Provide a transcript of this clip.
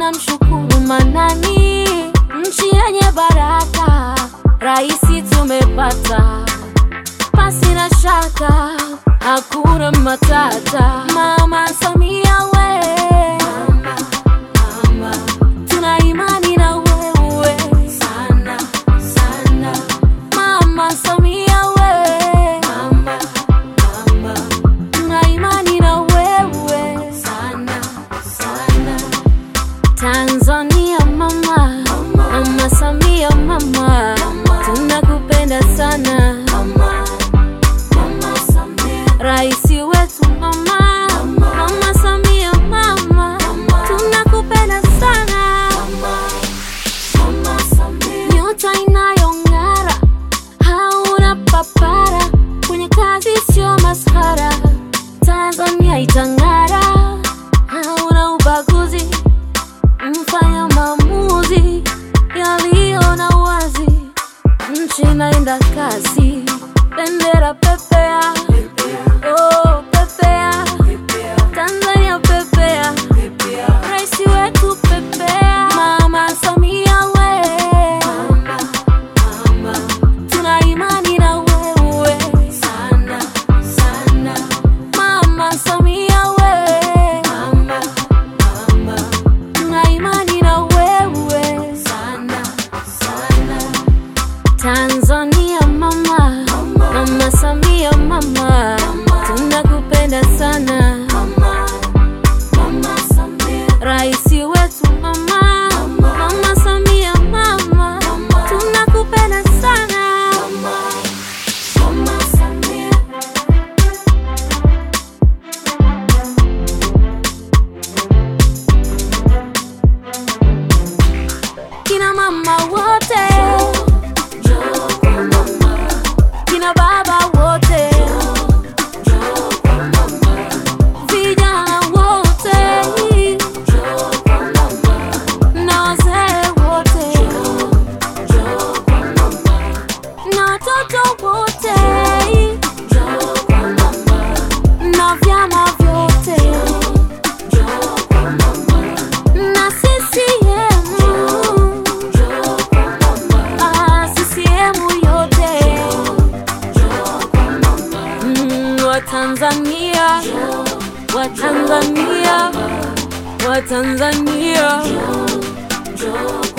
tunamshukuru Manani, nchi yenye baraka, raisi tumepata, pasi na shaka, hakuna matata. Mama Samia we, tuna imani na wewe sana sana. Mama Samia we, tuna imani na wewe sana sana. Tanzania mama, mama Samia mama, tunakupenda sana Raisi wetu mama, mama Samia mama, tunakupenda sana nyota inayong'ara, hauna papara, kwenye kazi sio maskhara. Tanzania itang'ara, hauna ubaguzi, mfanya maamuzi yaliyo na uwazi, nchi inaenda kasi, bendera pepea, oh pepea, Tanzania pepea, raisi wetu pepea, mama Samia we, tuna imani na wewe sana sana, mama Samia we, tuna imani na wewe sana sana. Tanzania mama, mama Samia mama, tunakupenda sana Raisi wetu mama, mama Samia mama, tunakupenda sana kina mama wote, kina baba wote, vijana wote na wazee wote na watoto wote na vyama vyote na CCM ah, CCM yote Mm, Watanzania Watanzania Watanzania